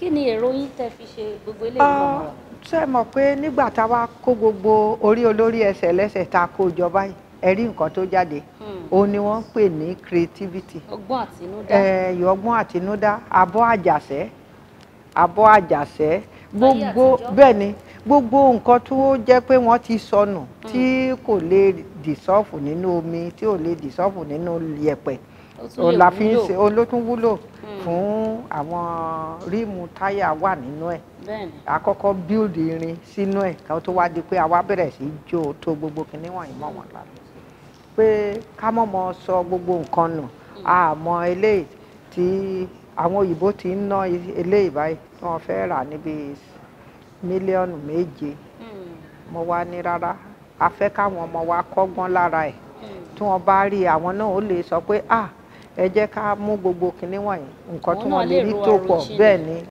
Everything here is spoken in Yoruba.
kí ni èrò yín tẹ́ fi ṣe gbogbo eléyìí mọ̀ mọ́? ṣe mọ̀ pé nígbà tá a wá kó gbogbo orí olórí ẹsẹ̀ lẹ́sẹ̀ tá a kó jọ báyìí ẹ rí nǹkan tó jáde òun ni wọ́n ń pè ní creativity ọgbọ́n àtinúdá ẹ̀yọ̀ ọgbọ́n àtinúdá abọ́ àjàṣẹ́ abọ́ àjàṣẹ́ gbogbo àtijọ́. bẹ́ẹ̀ ni gbogbo nǹkan tó jẹ́ pé wọ́n ti sọnù tí kò lè dìsọ́ọ̀fù nínú omi tí ò lè dìsọ́ọ̀fù nínú yẹ̀pẹ̀ ó tún òun lè la fi ń wúlò. ṣe òun ló tún wúlò fún àwọn ríìmù táyà wà nínú ẹ̀ bẹ́ẹ̀ni àkọ́kọ́ build irin sínú ẹ̀ ká tó wá di pé àwa bẹ̀rẹ̀ sí í jó tó gbogbo kinní wọ̀nyí mọ́ wọn lára pé ká mọ̀ mọ́ sọ gbogbo nǹkan nù àmọ́ eléyìí tí àwọn òyìnbó ti ń ná eléyìí báyìí tí wọ́n fẹ́ rà níbi mílíọ̀nù méje mo wá ní rárá a fẹ́ káwọn ọmọ wa kọ́gbọ́n lára ẹ̀ tí wọ́n bá rí àwọn náà ó lè sọ pé ah ẹ jẹ́ ká mú gbogbo kinní wọ̀nyí nǹkan tí Àwọn náà wọ́n lè lè rí ro tó pọ̀ àròjinlẹ̀. bẹ́ẹ̀ ni